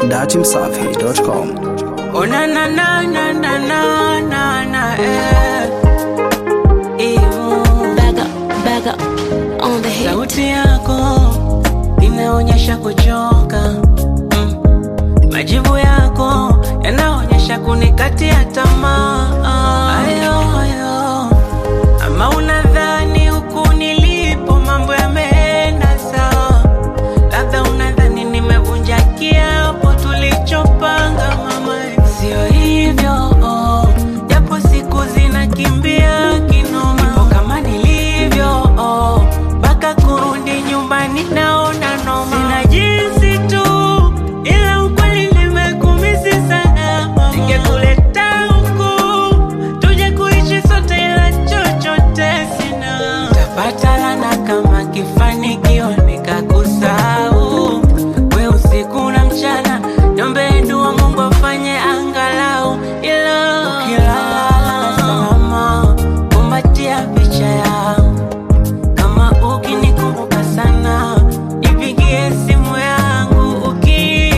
datimsafi.com. Oh na na na na na na na na eh. Imu. Back up, back up on the hit. Sauti yako inaonyesha kuchoka mm. Majibu yako yanaonyesha kunikatia tamaa. Ayo, ayo. Ama unadhani huku nilipo mambo yameenda sawa? Labda unadhani nimevunja kiapo tulichopanga mama, sio hivyo oh. Japo siku zinakimbia kinoma, nipo kama nilivyo oh. Mpaka kurudi nyumbani naona noma, sina jinsi tu, ila ukweli nimekumisi sana. Ningekuleta huku tuje kuishi sote, ila chochote sina. Tapata lana kama kifanikiwa nikakusahau we usiku na mchana, niombe dua Mungu afanye angalau, ila ukilala salama, kumbatia picha yangu kama ukinikumbuka sana, nipigie simu yangu uki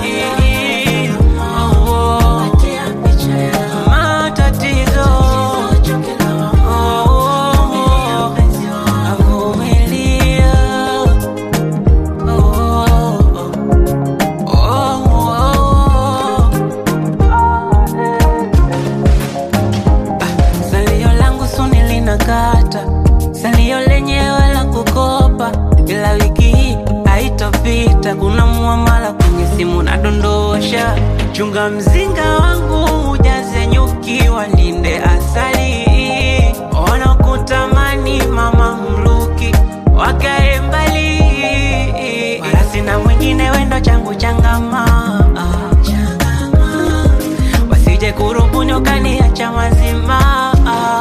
Oh, matatizo Oh, avumilia Oh, oh, oh. Salio langu suni linakata, salio lenyewe la kukopa, ila wiki hii haitopita. Kuna muamala kwenye simu nadondosha, chunga mzinga wangu ujaze nyuki, walinde asali, wanakutamani mama mluki wakae mbali, wala sina mwingine, wendo changu changama, wasije kurubuni ukaniacha mazima.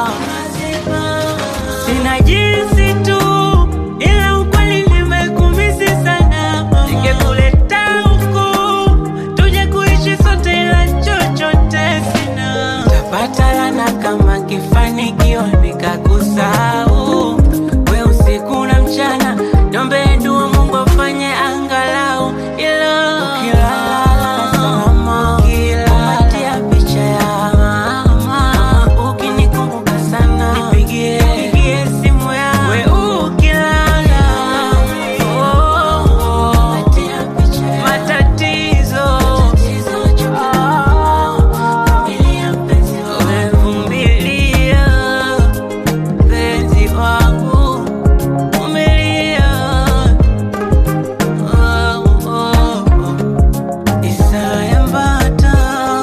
Sina jinsi tu, ila ukweli nimekumisi sana. Ningekuleta huku tuje kuishi sote, ila chochote sina. Tapata lana kama kifanikiwa nikakusahau we usiku na mchana, niombe dua Mungu afanye angalau, ila ukilala salama, kumbatia picha ya mama, ukinikumbuka sana, nipigie nipigie simu yangu, we ukilala oh, oh, oh, matatizo Umevumilia penzi wangu, vumilia. Oh, oh, oh. Isaya Mbata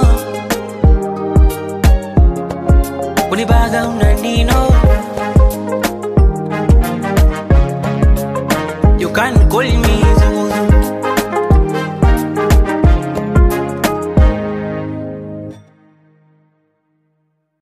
Unibaga unanino You can call